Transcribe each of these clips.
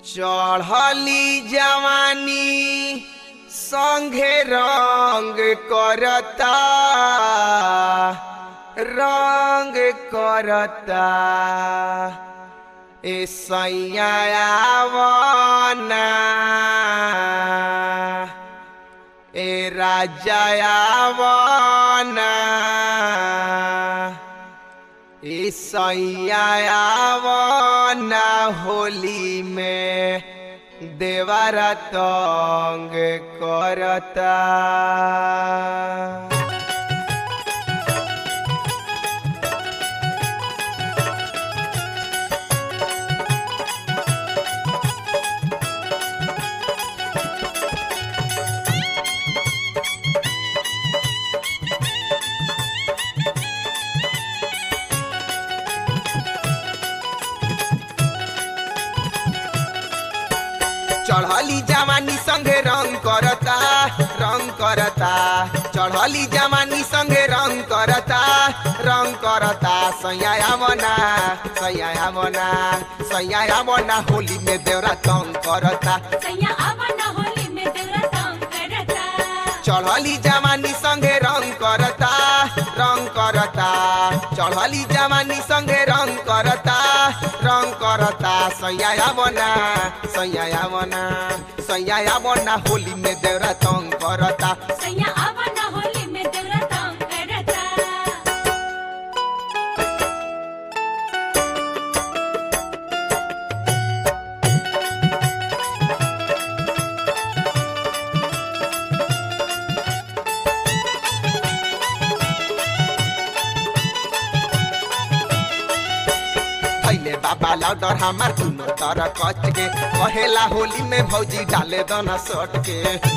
चढ़ली जवानी संघे रंग करता रंग करता ए सैयावना ए राजावना ए सैयावना होली में देवारा तंग करता चढ़ली जवानी संगे रंग करता रंग करता चढ़ली जवानी संगे रंग करता रंग करता सैया बना सैया बना सैया बना होली में देवरा तंग करता सैया आवना होली में देवरा तंग करता चढ़ली जवानी संगे रंग करता रंग करता चढ़ली जवानी संगे रंग करता रंग करता सैया बना सैया बना सैया बना होली में देवरा तंग करता सैया आवना होली में देवरा तंग करता पहले बाबा लाउडर हमार दुनो तरह कच के कहेला होली में भौजी डाले दना सट के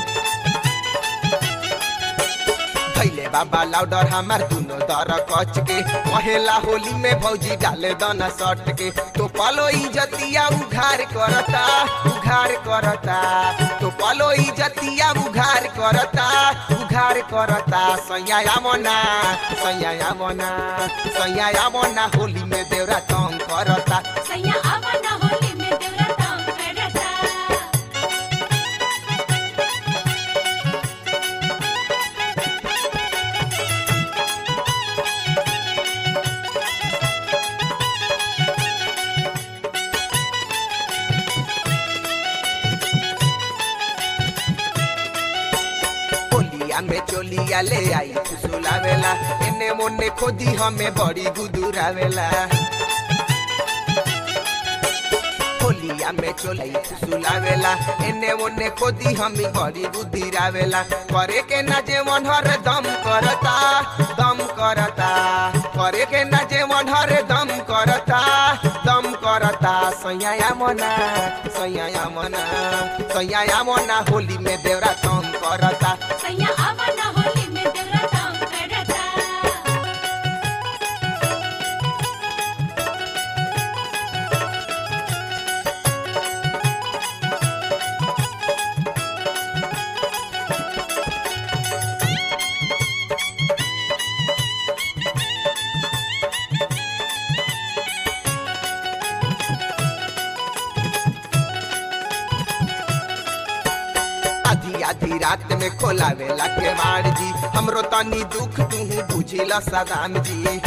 पहले बाबा लाउडर हमार दुनो दर कच के कहेला होली में भौजी डाले दना सट के तो पलो इजतिया उघार करता उघार करता तो पलो इजतिया उघार करता उघार करता सैया मना सैया मना सैया मना होली में देवरा तंग करता सैया आवना होली में देवरा तंग करता होलिया में चोलिया ले आई फुसुलावेला एने मोने खोदी हमें बड़ी गुदुरावेला होलिया में चोलाई फुसुलावेला एने मोने खोदी हमें बड़ी गुदुरावेला करे के ना जे मन हर दम करता दम करता करे के ना जे मन हर दम करता दम करता सैया मना सैया मना सैया मना होली में देवरा तंग करता सैया आवना होली में देवरा तंग करता आधी आधी रात में खोलावेला के मार जी हमरो तनी दुख तू बुझिला सदाम जी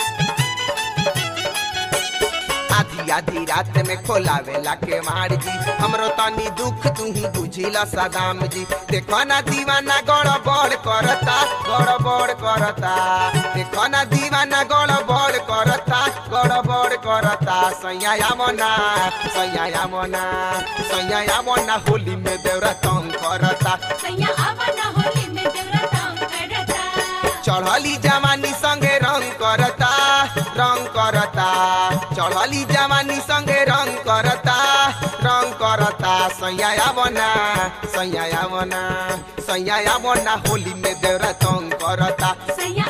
आधी आधी रात में खोलावेला के मार जी हमरो तनी दुख तू बुझिला सदाम जी देखो ना दीवाना गड़बड़ करता गड़बड़ करता देखो ना दीवाना गड़बड़ करता गड़बड़ करता सैया मना सैया मना सैया मना होली में देवरा तंग करता सैया आवना होली में देवरा तंग करता चढ़ली जवानी संगे रंग करता रंग करता चढ़ली जवानी संगे रंग करता रंग करता सैया बना सैया बना सैया बना होली में देवरा तंग करता सैया